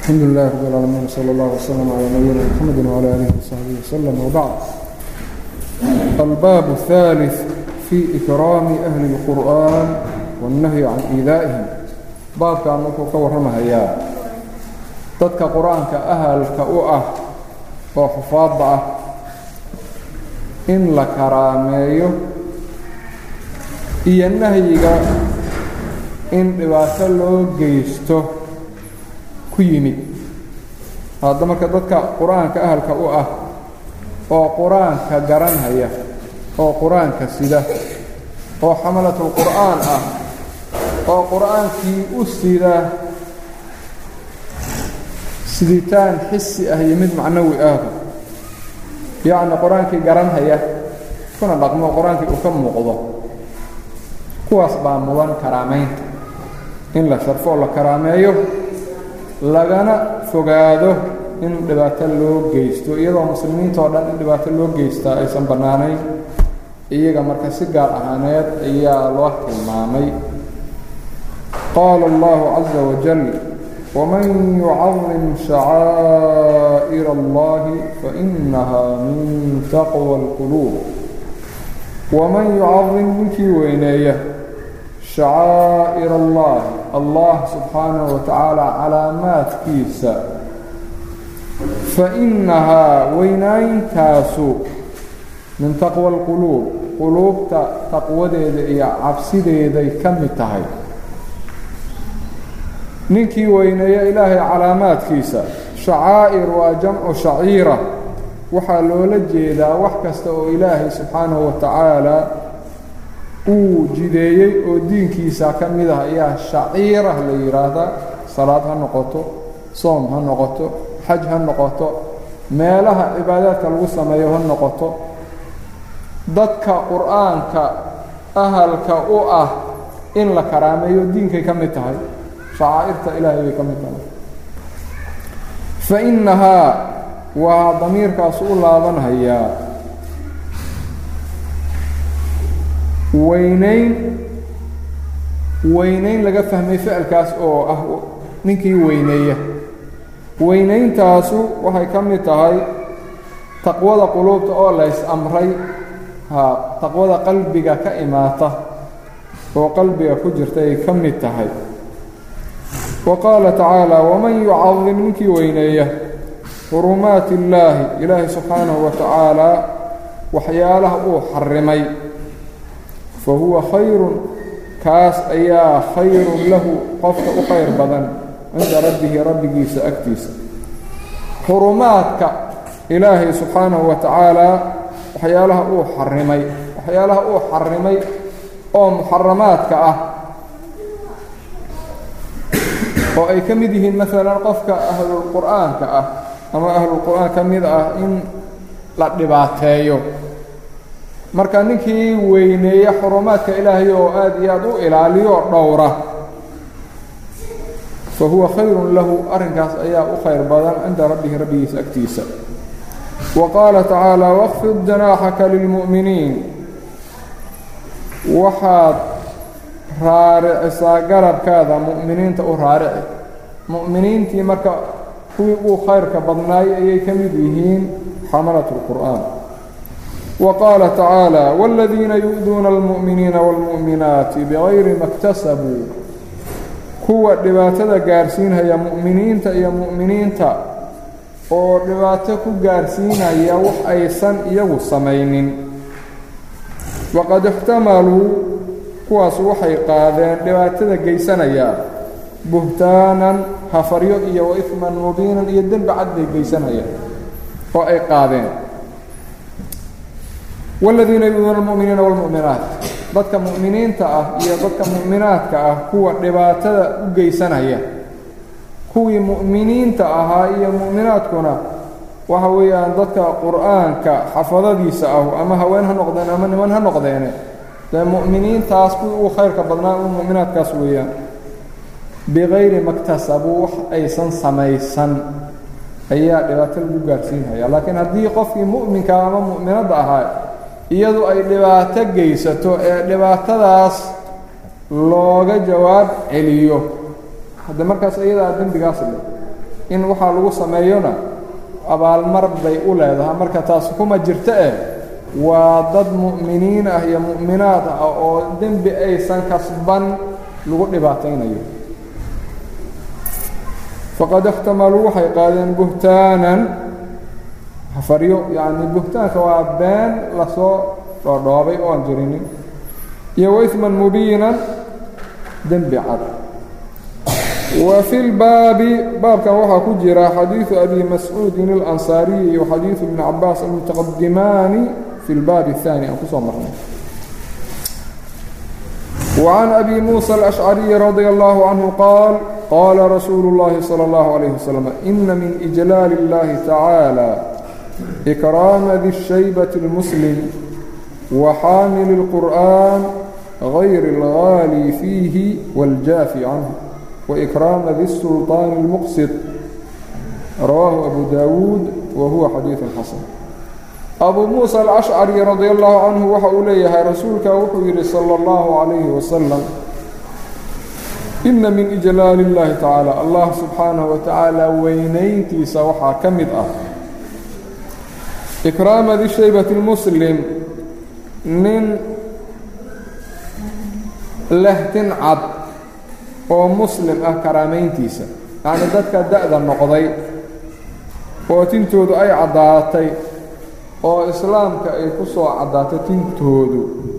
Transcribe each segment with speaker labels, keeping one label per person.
Speaker 1: الحمد لله رب العالمين وصلى الله وسلم على نبينا محمد وعلى آله وصحبه وسلم وبعد الباب الثالث في إكرام أهل القرآن والنهي عن إيذائهم باب كان نكو كورما هيا تدك قرآن كأهل كأؤة وحفاظ إن لكراميه iyo nahyiga in dhibaato loo geysto ku yimid hadda marka dadka qur-aanka ahalka u ah oo qur-aanka garanhaya oo qur-aanka sida oo xamalatul qur'aan ah oo qur-aankii u sida siditaan xisi ah iyo mid macnawi ahba yacni qur-aankii garanhaya kuna dhaqmo qur-aankii uu ka muuqdo kuwaas baa mudan karaamaynta in la sharfo oo la karaameeyo lagana fogaado in dhibaato loo geysto iyadoo muslimiinta oo dhan in dhibaato loo geystaa aysan bannaanayn iyaga marka si gaar ahaaneed ayaa loo tilmaamay qaala allahu caza wajal waman yucadim shacaa'ir allahi fainaha min taqwa alquluub waman yucadim ninkii weyneeya shacaa'ir allahi allah subxaanahu wa tacaala calaamaadkiisa fa innahaa weynaaintaasu min taqwa alquluub quluubta taqwadeeda iyo cabsideeday ka mid tahay ninkii weyneeya ilaahay calaamaadkiisa shacaa'ir waa jamcu shaciira waxaa loola jeedaa wax kasta oo ilaahay subxaanahu wa tacaala uu jideeyey oo diinkiisa ka mid ah ayaa shaciirah la yidhaahdaa salaad ha noqoto soom ha noqoto xaj ha noqoto meelaha cibaadaadka lagu sameeyo ha noqoto dadka qur-aanka ahalka u ah in la karaameeyo diinkay ka mid tahay shacaa'irta ilaahay bay ka mid tahay fa innahaa waa damiirkaas u laabanhayaa weynayn weynayn laga fahmay ficilkaas oo ah ninkii weyneeya weynayntaasu waxay ka mid tahay taqwada quluubta oo lays amray ha taqwada qalbiga ka imaata oo qalbiga ku jirta ay ka mid tahay wa qaala tacaala waman yucadim ninkii weyneeya xurumaati illaahi ilaahay subxaanahu wa tacaalaa waxyaalaha uu xarimay fa huwa khayrun kaas ayaa khayrun lahu qofka u khayr badan cinda rabbihi rabbigiisa agtiisa xurumaadka ilaahay subxaanahu wa tacaalaa waxyaalaha uu xarimay waxyaalaha uu xarimay oo muxaramaadka ah oo ay ka mid yihiin maalan qofka ahlulqur'aanka ah ama ahlulqur'aan ka mid ah in la dhibaateeyo marka ninkii weyneeya xurumaadka ilaahay oo aad iyo aad u ilaaliyo dhowra fa huwa khayrun lahu arrinkaas ayaa u khayr badan cinda rabbihi rabbigiisa agtiisa wa qaala tacaala waqfid janaaxaka lilmu'miniin waxaad raaricisaa garabkaada mu'miniinta u raarici mu'miniintii marka kuwii uu khayrka badnaay ayay ka mid yihiin xamalat اlqur'aan wa qaala tacaala wاladiina yu'duuna almu'miniina wاlmu'minaati bigayri ma اktasabuu kuwa dhibaatada gaarsiinhaya mu'miniinta iyo mu'miniinta oo dhibaato ku gaarsiinaya wax aysan iyagu samaynin waqad ixtamaluu kuwaas waxay qaadeen dhibaatada geysanaya buhtaanan hafaryo iyo wa ifman mubiinan iyo dembi cad bay geysanayaan oo ay qaadeen waaladiina yuduuna almu'miniina waalmu'minaat dadka mu'miniinta ah iyo dadka mu'minaadka ah kuwa dhibaatada u geysanaya kuwii mu'miniinta ahaa iyo mu'minaadkuna waxa weeyaan dadka qur'aanka xafadadiisa ah ama haween ha noqdeen ama niman ha noqdeene dee mu'miniintaas kuwii uu khayrka badnaa u mu'minaadkaas weeyaan bikayri maktasabuu wax aysan samaysan ayaa dhibaato lagu gaarsiinhaya laakiin haddii qofkii mu'minka ama mu'minadda ahaa iyadu ay dhibaato geysato ee dhibaatadaas looga jawaab celiyo hadde markaas iyadaa dembigaas le in waxaa lagu sameeyona abaalmar bay u leedahay marka taas kuma jirto eh waa dad mu'miniin ah iyo mu'minaad ah oo dembi aysan kasban lagu dhibaataynayo faqad اxtamaluu waxay qaadeen buhtaanan hafaryo yacni buhtaanka waa been lasoo dhoodhoobay oo aan jirinin iyo waisman mubiinan dembi cad wa fi lbaabi baabkan waxaa ku jira xadiiثu abi mascuudin اlansaariyi iyo xadiiثu ibni cabaas almutaqadimaani fi اlbaabi الثaani aan kusoo marnay وعن أبي موسى الأشعري رضي الله عنه قال قال رسول الله صلى الله عليه وسلم إن من إجلال الله تعالى إكرام ذي الشيبة المسلم وحامل القرآن غير الغالي فيه والجافي عنه وإكرام ذي السلطان المقسط رواه أبو داود وهو حديث حسن أبو موسى الأشعري رضي الله عنه waxa uu leeyahay rasuulka wuxuu yidhi صلى الله عليه وسلم إن من إجلاal الlahi taعaalى allah subxaanaه وataعaalى weynayntiisa waxaa ka mid ah إكraama di shaybaة الmslim nin lehtin cad oo muslim ah karaamayntiisa yacni dadka da'da noqday oo tintoodu ay caddaatay oo islaamka ay ku soo caddaatay tintoodu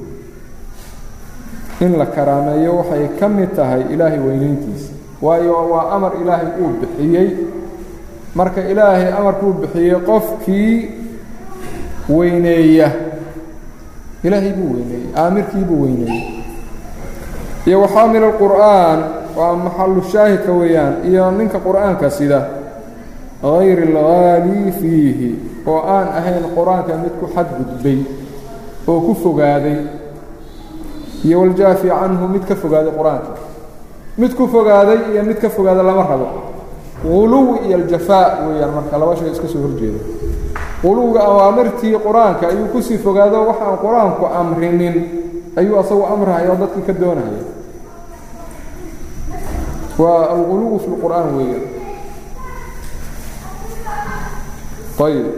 Speaker 1: in la karaameeyo waxay ka mid tahay ilaahay weynayntiisa waayo waa amar ilaahay uu bixiyey marka ilaahay amarkuu bixiyey qofkii weyneeya ilaahay buu weyneeyey aamirkii buu weyneeyey iyo waxaamil alqur'aan waa maxalu shaahidka weeyaan iyo ninka qur'aanka sida hayr alghaali fiihi oo aan ahayn qur-aanka mid ku xadgudbay oo ku fogaaday iyo waljaafi canhu mid ka fogaaday qur-aanka mid ku fogaaday iyo mid ka fogaada lama rabo quluw iyo aljafaa weeyaan marka laba shay iska soo horjeeda quluwga awaamirtii qur-aanka ayuu kusii fogaado waxaan qur-aanku amrinin ayuu asagu amrahaya oo dadkii ka doonahaya waa alquluw fi lqur'aan weeyaan ayb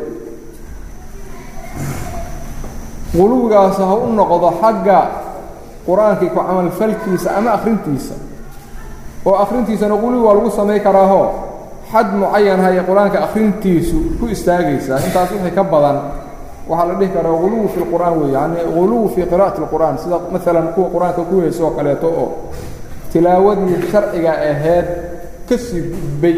Speaker 1: quluwgaas ha u noqdo xagga qur-aankii ku camalfalkiisa ama akhrintiisa oo akhrintiisana quluwi waa lagu samay karaaho xad mucayan haya qur-aanka akhrintiisu ku istaagaysaa intaas wixii ka badan waxaa la dhihi karaa quluwi fi lqur'aan wey yani quluwi fii qira'ati اlqur'aan sida maalan kuwa qur-aanka ku heyso oo kaleeto oo tilaawadii sharciga ahayd ka sii gudbay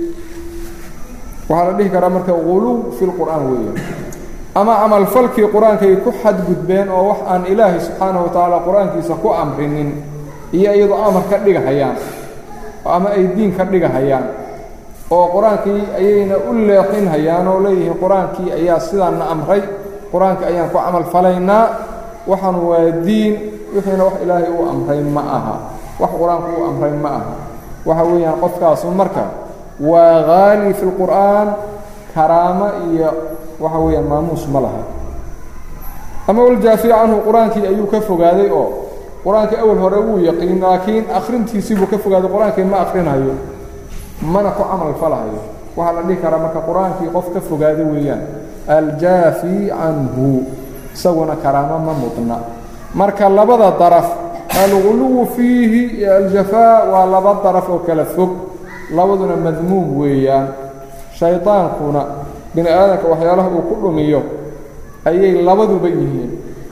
Speaker 1: waxaa la dhihi karaa marka quluw fi lqur'aan weeyaan ama camalfalkii qur-aankay ku xadgudbeen oo wax aan ilaahay subxaanaه wa tacaala qur-aankiisa ku amrinin iyo iyadoo amar ka dhigahayaan ama ay diin ka dhigahayaan oo qur-aankii ayayna u leexinhayaan oo leeyihiin qur-aankii ayaa sidaanna amray qur-aanka ayaan ku camal falaynaa waxaan waa diin wixiina wax ilaahay uu amray ma aha wax qur-aanku uu amray ma aha waxa weeyaan qofkaasu marka waa haali fi lqur'aan karaamo iyo waxa weeyaan maamuus ma laha ama waljaafi canhu qur-aankii ayuu ka fogaaday oo qur-aankii awal hore wuu yaqiin laakiin akhrintiisii buu ka fogaaday qur-aankii ma akhrinayo mana ku camal falahayo waxaa la dhihi karaa marka qur-aankii qof ka fogaada weeyaan aljaafi canhu isaguna karaamo ma mudna marka labada daraf alguluwu fiihi iyo aljafaa waa laba daraf oo kala fog labaduna madmuum weeyaan shaydaankuna bini aadamka waxyaalaha uu ku dhumiyo ayay labaduba yihiin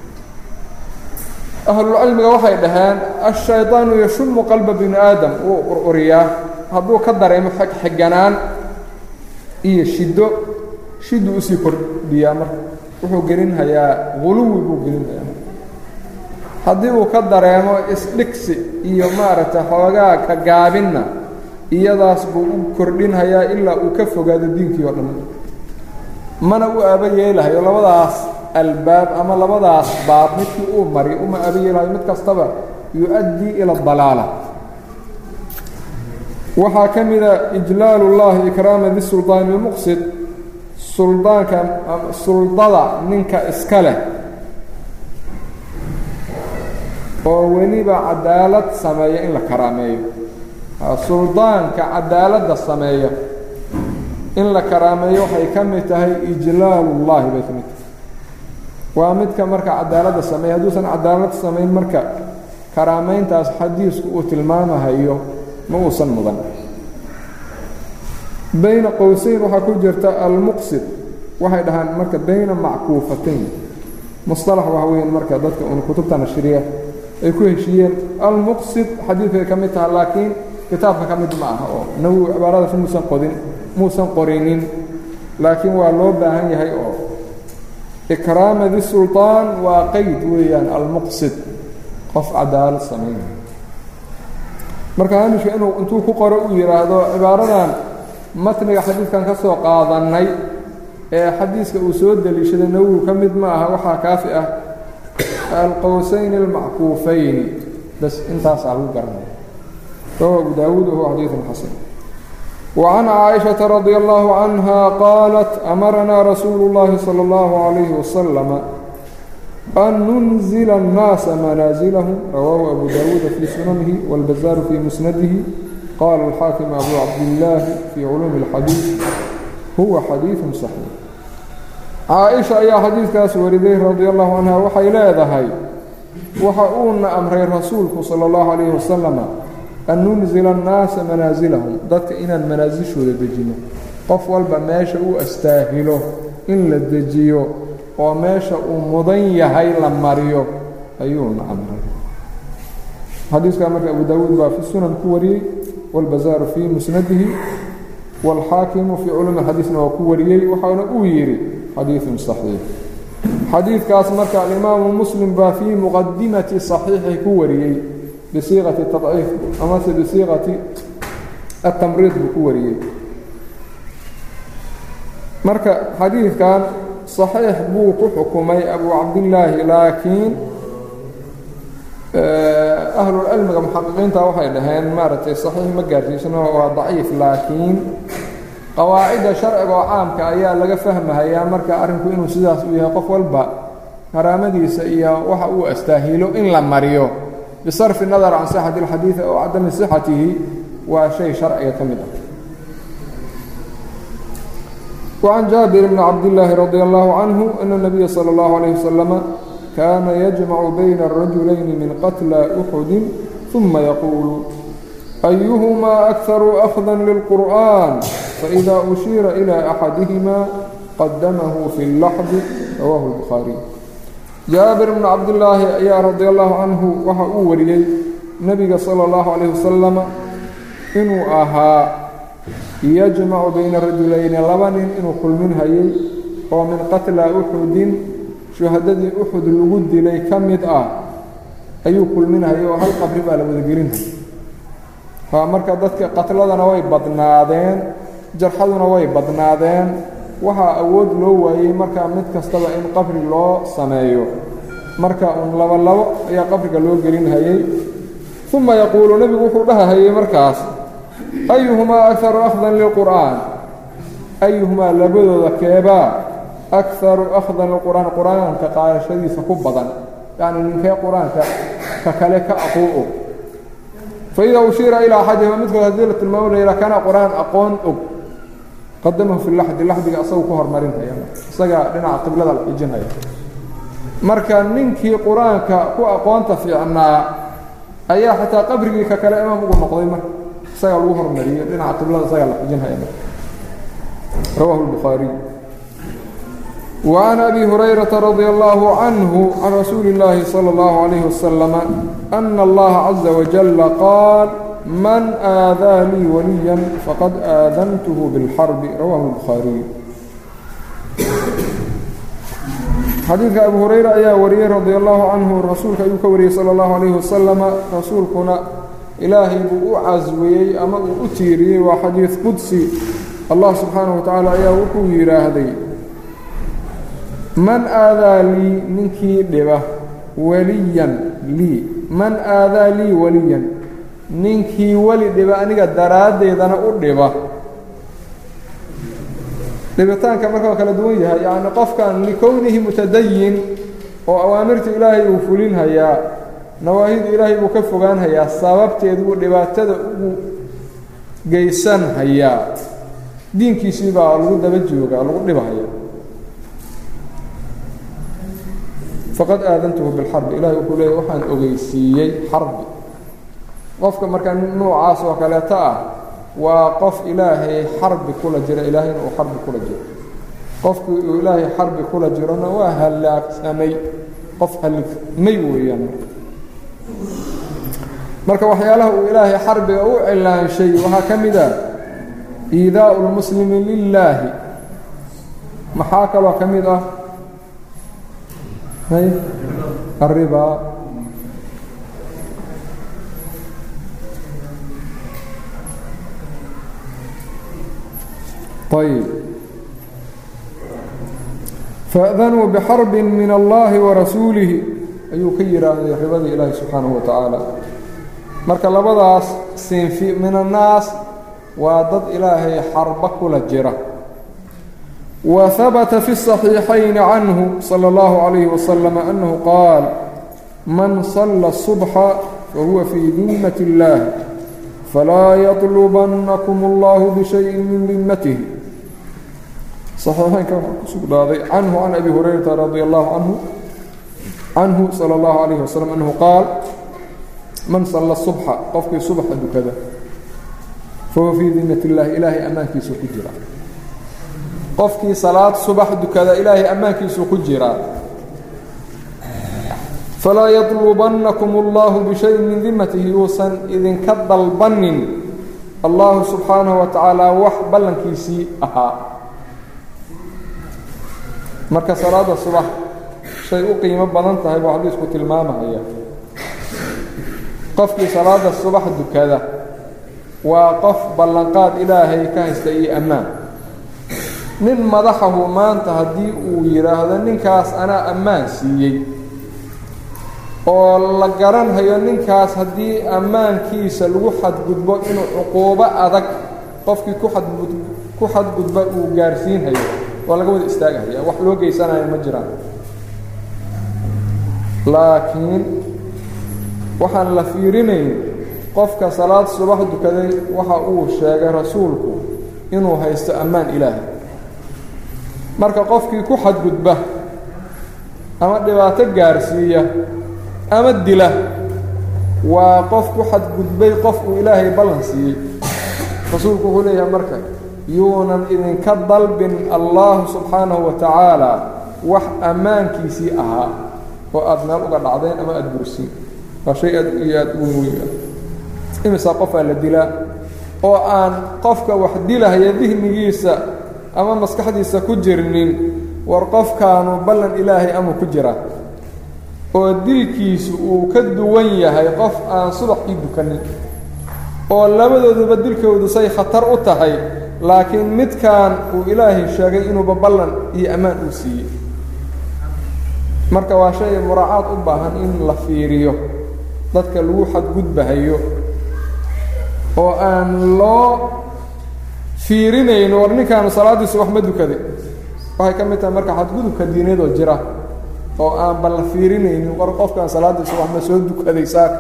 Speaker 1: ahlulcilmiga waxay dhaheen ashaydaanu yashumu qalba bini aadam wuu ururiyaa hadduu ka dareemo xigganaan iyo shiddo shiddu usii kordhiyaa marka wuxuu gelinhayaa guluwi buu gelinhayaa haddii uu ka dareemo isdhigsi iyo maaragtay xoogaa ka gaabinna iyadaas buu u kordhinhayaa ilaa uu ka fogaado diinkii oo dhan mana u aaba yeelahayo labadaas albaab ama labadaas baab midkii uu mari uma aaba yeelahayo mid kastaba yu-addii ila dalaala waxaa ka mida ijlaal اllahi ikraama bisulطaani اlmuqsid suldaanka suldada ninka iska leh oo weliba cadaalad sameeya in la karaameeyo suldaanka cadaaladda sameeya in la karaameeyo waxay ka mid tahay ijlaalullaahi bay ka mid tahay waa midka marka cadaaladda sameeya hadduusan cadaalad samayn marka karaamayntaas xadiisku uu tilmaamahayo ma uusan mudan bayna qowseyn waxaa ku jirta almuqsid waxay dhahaan marka bayna mackuufatayn musطalax waxa weeyaan marka dadka un kutubta nashriya ay ku heshiiyeen almuqsid xadiidkay ka mid taha laakiin kitaabka ka mid ma aha oo nawowi cibaaradaas muusan qodin muusan qorinin laakiin waa loo baahan yahay oo ikraama di sulطaan waa qeyd weeyaan almuqsid qof cadaalad samaynaya marka haamishka inuu intuu ku qoro uu yidhaahdo cibaaradan matniga xadiidkan ka soo qaadannay ee xadiiska uu soo deliishaday nawowi ka mid ma aha waxaa kaafi ah alqowsayn almackuufayni bas intaasaa lagu garanaya rawa abu daawuud wahuwa xadiiثun xasan وعن cائشhaةa رضي الله عنها قالت أمرنا رsuuل اللhi صلى الله عليه وسلم أن ننزل الناaس منازلهم رواه أبو داود في سننه والبزار في مسنده قال الحاكم أبو عبد الله في علوم الحديث هو xadيiث صحيح caaئشha ayaa xadiidkaas wariday رضي الله عنها waxay leedahay waxa uuna أmray rasuulku salى الlaه عليه وسلم an nunzila annaasa manaasilahum dadka inaan manaasishooda dejino qof walba meesha uu astaahilo in la dejiyo oo meesha uu mudan yahay la mariyo ayuuna amray xadiiskaa marka abu daawuud baa fi sunan ku wariyey wاlbazaaru fii musnadihi wاlxaakimu fii culumi xadiisna waa ku wariyey waxaana uu yidhi xadiiثun صaxiix xadiidkaas marka alimaamu muslim baa fii muqadimati صaxiixi ku wariyey bisiiqati tadciif amase bisiiqati atamriid buu ku wariyey marka xadiidkan صaxiix buu ku xukumay abu cabdillaahi laakiin ahlulcilmiga muxaqiqiinta waxay dhaheen maaragtay صaxiix ma gaarsiisano waa daciif laakiin qawaacidda sharciga oo caamka ayaa laga fahmahayaa marka arrinku inuu sidaas uu yahay qof walba karaamadiisa iyo waxa uu astaahilo in la mariyo bisarfi nadar can sixati اlxadiidi ow cadami sixatihi waa shay sharciga ka mid ah wacan jaabir bni cabdillaahi radi allahu canhu ana nabiya salى اllahu alayh wasalama kaana yajmacu bayna arajulayni min qatla uxudi uma yaquulu ayuhumaa akharu akhda lilqur'an faإida ushiira ilى axadihima qadamahu fi اllaxdi rawahu اlbukhaariy jaabir bnu cabdillaahi ayaa radi allahu canhu waxa uu wariyey nebiga sala اllahu calayh wasalama inuu ahaa yajmacu bayna rajulayni laba nin inuu kulmin hayay oo min qatla uxudin shuhadadii uxud lagu dilay ka mid ah ayuu kulminhayay oo hal qabri baa la wadagelinhaya haa marka dadka qatladana way badnaadeen jarxaduna way badnaadeen waxaa awood loo waayey markaa mid kastaba in qabri loo sameeyo marka uun labo labo ayaa qabriga loo gelinhayey uma yaquulu nebigu wuxuu dhahahayey markaas ayuhumaa akaru akhdan lilqur'aan ayuhumaa labadooda keebaa akaru akhdan lilqur'aan qur-aanka qaadashadiisa ku badan yacni ninkee qur-aanka ka kale ka aquu'o faida ushiira ilaa axadihima midkood haddii la tilmaamo la yidhaha kana qur-aan aqoon og qadamahu fi laxdi laxdiga asagu ku hormarinhaya isagaa dhinaca qiblada la xijinhaya marka ninkii qur-aanka ku aqoonta fiicnaa ayaa xataa qabrigii ka kale imaam ugu noqday marka isagaa lagu hormariyo dhinaca qiblada isagaa la xijinhaya marka rawahu الbukhaariy وعن أbي هريرة رضي الله عنه عن رsuuل اللhi صلى الله عليه وسلم أن الله عزa وجل قاaل من آadاa lيi وليا فqad آadنته بالحرب رwاه البخاaري xadiidka أبو هريرة ayaa wariyey رضي الله عنه rasuulka ayuu ka wariyey صلى الله عليه وسلم rasuulkuna ilaahay buu u caswiyey ama uu u tiiriyey waa xadiiث qudسي allah subحaanaه وataعالى ayaa wuxuu yidhaahday man aadaa lii ninkii dhiba weliyan lii man aadaa lii weliyan ninkii weli dhiba aniga daraaddeedana u dhiba dhibitaanka marka waa kala duwan yahay yacni qofkan likownihi mutadayin oo awaamirta ilaahay uu fulinhayaa nawaahidu ilaahay buu ka fogaanhayaa sababteed buu dhibaatada ugu geysanhayaa diinkiisii baa lagu daba joogaa lagu dhibahaya faqad aadantuhu bilxarbi ilahay wuxuu leeyay waxaan ogeysiiyey xarbi qofka markaa nuucaas oo kaleeto ah waa qof ilaahay xarbi kula jira ilaahayna uu xarbi kula jiro qofkii uu ilaahay xarbi kula jirona waa halaagsamay qof halifmay weeyaan marka waxyaalaha uu ilaahay xarbiga u cilaanshay waxaa ka mid a iidaau lmuslimi lilaahi maxaa kaloo ka mid ah الربا طيب فأذنوا بحرب من الله ورسوله ayuu ka yidhaahday ribadii ilaahi subxaanaه وataعaalى marka labadaas sinfi min الnaas waa dad ilaahay xarba kula jira وثبت في الصحيحين عنه صلى الله عليه وسلم أنه قال من صلى الصبح فهو في ذمة الله فلا يطلبنكم الله بشيء من ذمته صحيحين كان سقداضي عنه عن أبي هريرة رضي الله عنه عنه صلى الله عليه وسلم أنه قال من صلى الصبح قفك صبح كذا فهو في ذمة الله إلهي أمانك سكجرا qofkii salaad subax dukada ilaahay ammaankiisuu ku jiraa falaa yadlubannakum اllahu bishayin min dimatihi yuusan idinka dalbanin allahu subxaanahu wa tacaala wax ballankiisii ahaa marka salaada subax shay u qiimo badan tahay buu xadiisku tilmaamaya qofkii salaada subax dukada waa qof ballanqaad ilaahay ka haysta iyo ammaan nin madaxahu maanta haddii uu yidhaahdo ninkaas anaa ammaan siiyey oo la garanhayo ninkaas haddii ammaankiisa lagu xadgudbo inuu cuquubo adag qofkii kuxadgud ku xadgudba uu gaarsiinhayo waa laga wada istaagahaya wax loo geysanayo ma jiraan laakiin waxaan la fiirinayn qofka salaad subax dukaday waxa uu sheegay rasuulku inuu haysto ammaan ilaahay marka qofkii ku xadgudba ama dhibaato gaarsiiya ama dila waa qof ku xadgudbay qof uu ilaahay ballan siiyey rasuulku wuxuu leeyahay marka yuunan idinka dalbin allahu subxaanahu wa tacaala wax ammaankiisii ahaa oo aada meel uga dhacdeen ama aada bursiin waa shay aad iyo aada u weyn imisaa qofaa la dilaa oo aan qofka wax dilahaya dihnigiisa ama maskaxdiisa ku jirnin war qofkaanu ballan ilaahay ama ku jira oo dilkiisu uu ka duwan yahay qof aan subaxii dukanin oo labadooduba dilkoodu say khatar u tahay laakiin midkan uu ilaahay sheegay inuuba ballan iyo ammaan uu siiyey marka waa shay muraacaad u baahan in la fiiriyo dadka lagu xadgudbahayo oo aan loo fiirinayno war ninkaanu salaaddiisu wax ma dukaday waxay ka mid tahay marka xadgudubka diinadoo jira oo aan balla fiirinaynin war qofkaan salaaddiisu wax ma soo dukaday saaka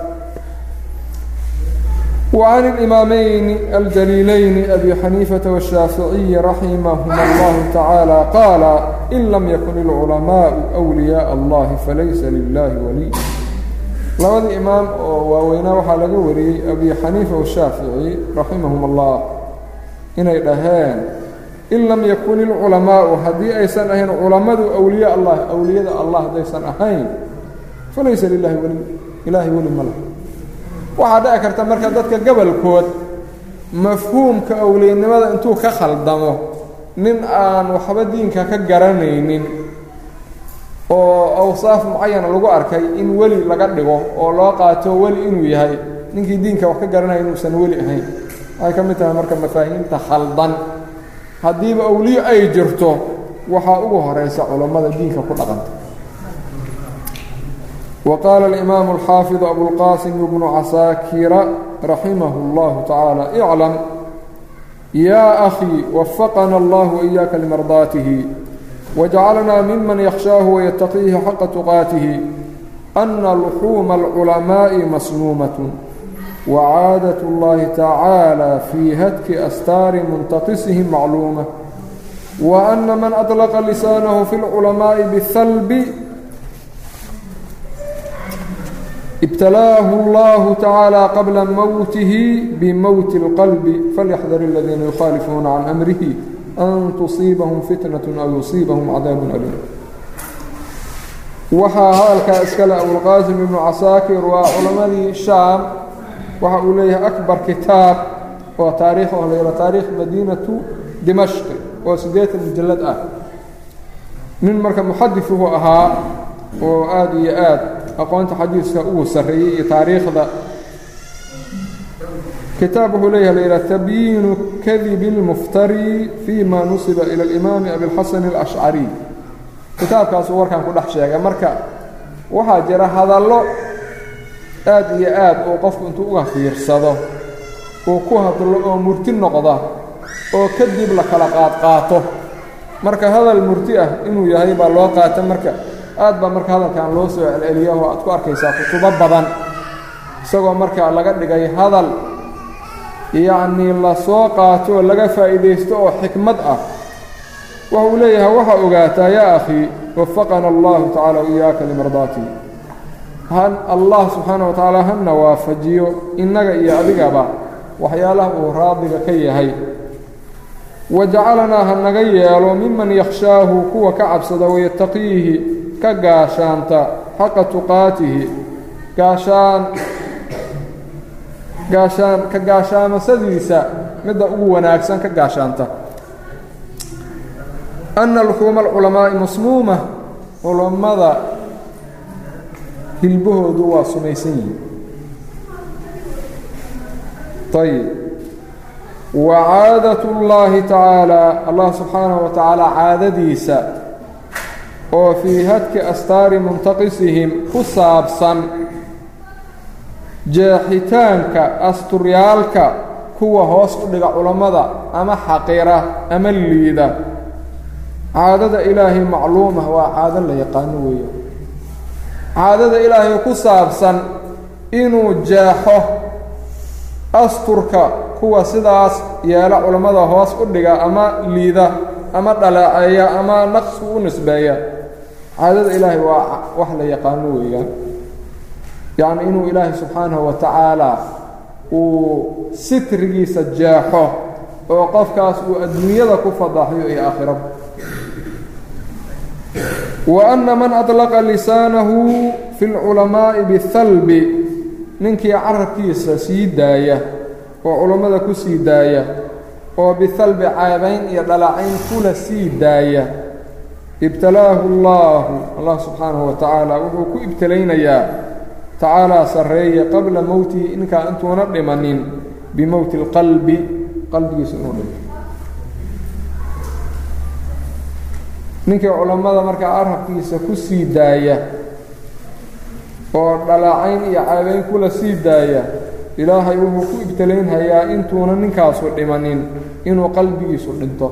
Speaker 1: وعن الإمامين الجليلين أبي حنيفة والشافعي رحمهما الله تعالى قال إن لم يكن العلماء أولياء الله فليس لله ولي labadii imaam oo waaweynaa waxaa laga wariyey abi xaniifa washaafici raximahum allah inay dhaheen in lam yakun ilculamaa'u haddii aysan ahayn culammadu awliya allah awliyada allah haddaysan ahayn falaysa lilahi weli ilaahay weli ma lah waxaa dhici karta marka dadka gobolkood mafhuumka awliyanimada intuu ka khaldamo nin aan waxba diinka ka garanaynin oo awsaaf mucayana lagu arkay in weli laga dhigo oo loo qaato weli inuu yahay ninkii diinka wax ka garanaya inuusan weli ahayn waxay ka mid tahay marka mafaahiimta khaldan haddiiba awliyo ay jirto waxaa ugu horaysa culammada diinka ku dhaqanta wa qaala alimaamu alxaafidu abulqaasim ibnu casaakira raximahu اllahu tacaala iclam yaa akhii wafaqana allah waإiyaaka limardaatihi وجعلنا ممن يخشاه ويتقيه حق تقاته أن لحوم العلماء مسمومة وعاadة الlahi tacaalى fii hadki astaari muntaقisihim macluuma وأna man أطلqa lisaanahu fi اlculamaaءi bالhalb ibtalaahu اllahu tacaalى qabla mowtihi bmowti اlqalbi falyaxdar اladiina yukhaalifuuna can amrihi an tusiibahum fitnaة aw yusiibahum cadaab aliim waxaa hadalkaa iskale abulqaasim ibnu casaakir waa culammadii shaam waxa uu leeyahay akbar kitaab oo taariikh oo la yaro taariikh madiinatu dimashqi oo siddeetan mujallad ah nin marka muxadifuhu ahaa oo aada iyo aad aqoonta xadiiska ugu sarreeyey iyo taariikhda kitaab wuxuu leeyahay la yidhaha tabyiinu kadibi اlmuftari fi ma nusiba ila alimaami abilxasan اlashcari kitaabkaasuu warkan ku dhex sheegay marka waxaa jira hadallo aad iyo aad uu qofku intuu uga fiirsado uu ku hadlo oo murti noqda oo kadib la kala qaadqaato marka hadal murti ah inuu yahay baa loo qaata marka aad baa marka hadalkan loo soo celceliya oo aad ku arkaysaa kutubo badan isagoo marka laga dhigay hadal yacnii la soo qaato oo laga faa'iidaysto oo xikmad ah waxa uu leeyahay waxaa ogaataa yaa akhii wafaqana allahu tacala iyaaka limardaatihi han allah subxaana wa tacaala hana waafajiyo innaga iyo adigaba waxyaalaha uu raadiga ka yahay wajacalanaa ha naga yeelo miman yakhshaahu kuwa ka cabsada wayattaqiihi ka gaashaanta xaqa tuqaatihi gaashaan gaashaan ka gaashaamasadiisa midda ugu wanaagsan ka gaashaanta ana luxuuma alculamaa'i masmuuma culammada hilbahoodu waa sumaysan yihin ayib wa caadat اllaahi tacaalaa allah subxaanaه wa tacaala caadadiisa oo fii hadki astaari muntaqisihim ku saabsan jeexitaanka asturyaalka kuwa hoos u dhiga culammada ama xaqira ama liida caadada ilaahay macluuma waa caado la yaqaano weeyo caadada ilaahay ku saabsan inuu jeexo asturka kuwa sidaas yeela culammada hoos u dhiga ama liida ama dhaleeceeya ama naqsku u nisbeeya caadada ilaahay waa wax la yaqaano weeyaan yacni inuu ilaahay subxaanahu wa tacaala uu sitrigiisa jeexo oo qofkaas uu adduunyada ku fadaxiyo iyo aakhiraba wa anna man adlaqa lisaanahu fi lculamaa'i bihalbi ninkii carabkiisa sii daaya oo culammada ku sii daaya oo bihalbi caabayn iyo dhalacayn kula sii daaya ibtalaahu allaahu allah subxaanahu wa tacaala wuxuu ku ibtalaynayaa tacaalaa sarreeye qabla mowtihi ninkaa intuuna dhimanin bimowti اlqalbi qalbigiisa inuu dhimo ninkii culammada markaa carabkiisa ku sii daaya oo dhalacayn iyo caabayn kula sii daaya ilaahay wuxuu ku ibtalaynhayaa intuuna ninkaasu dhimanin inuu qalbigiisu dhinto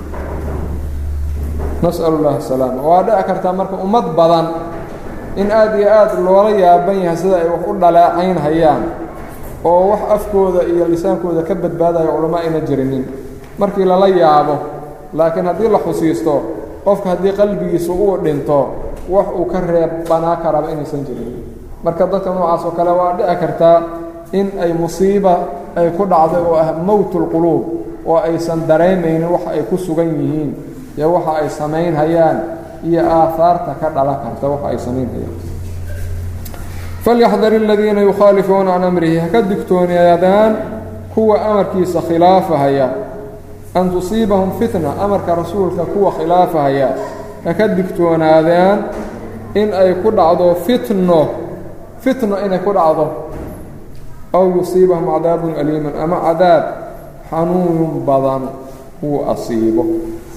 Speaker 1: nas'al اllahi asalaama waa dhici kartaa marka ummad badan in aad iyo aad loola yaaban yahay sida ay wax u dhaleecaynhayaan oo wax afkooda iyo lisaankooda ka badbaadaya culamo ayna jirinin markii lala yaabo laakiin haddii la xusiisto qofka haddii qalbigiisu uu dhinto wax uu ka reebbanaa karaba inaysan jirin marka dadka noocaas oo kale waa dhici kartaa in ay musiiba ay ku dhacday oo ah mowtulquluub oo aysan dareemaynin waxa ay ku sugan yihiin iyo waxa ay samaynhayaan iyo aahaarta ka dhalan karta waxa ay samaynhayaan falyaxdar aladiina yukhaalifuuna can amrihi haka digtoonaadaan kuwa amarkiisa khilaafahaya an tusiibahum fitna amarka rasuulka kuwa khilaafahaya haka digtoonaadaan in ay ku dhacdo fitno fitno inay ku dhacdo aw yusiibahum cadaabun aliiman ama cadaab xanuunun badan uu asiibo